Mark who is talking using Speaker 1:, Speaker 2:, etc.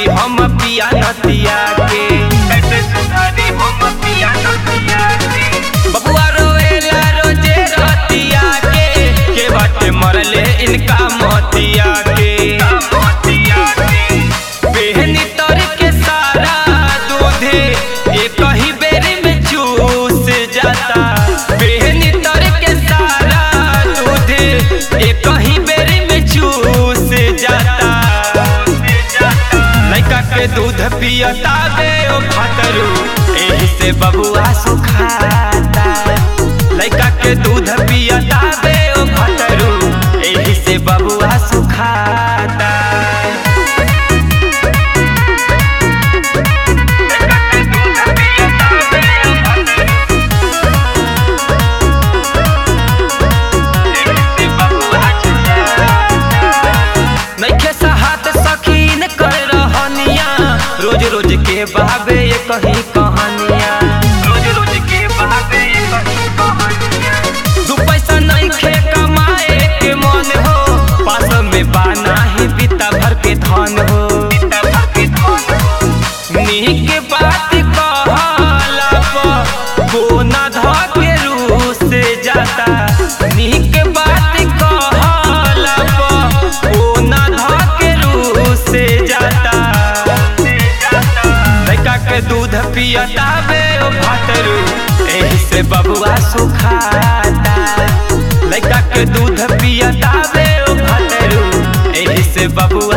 Speaker 1: हम पिया नतिया के कैसे सुधारी हम पिया नतिया के बबुआ रोएला रोजे रतिया के के बाटे मरले इनका मोतिया के बेहनी तर के सारा दूधे एक ही बेरी में चूस जाता बेहनी तर के सारा दूधे एक ही बेरी में चूस जाता लड़का के दूध पियता बे ओ खतरू एही से बबुआ सुखाता लड़का के दूध पियता बे ओ खतरू एही से बबुआ सुखाता नइखे साहत सखीन कर रहनिया रोज रोज के बहावे ये कही कहानिया रोज रोज के बहावे ये कही कहानिया दू पैसा नइखे कमाए के मन हो पास में बाना ही बिता भर के धन हो नीक बात कहला पर कोना ध के रूस जाता नीक बात कहला पर कोना ध के रूस जाता लड़का के दूध पियता बे ओ भातरू एही से बबुआ सुखाता लड़का के दूध पियता बे ओ भातरू एही से बबुआ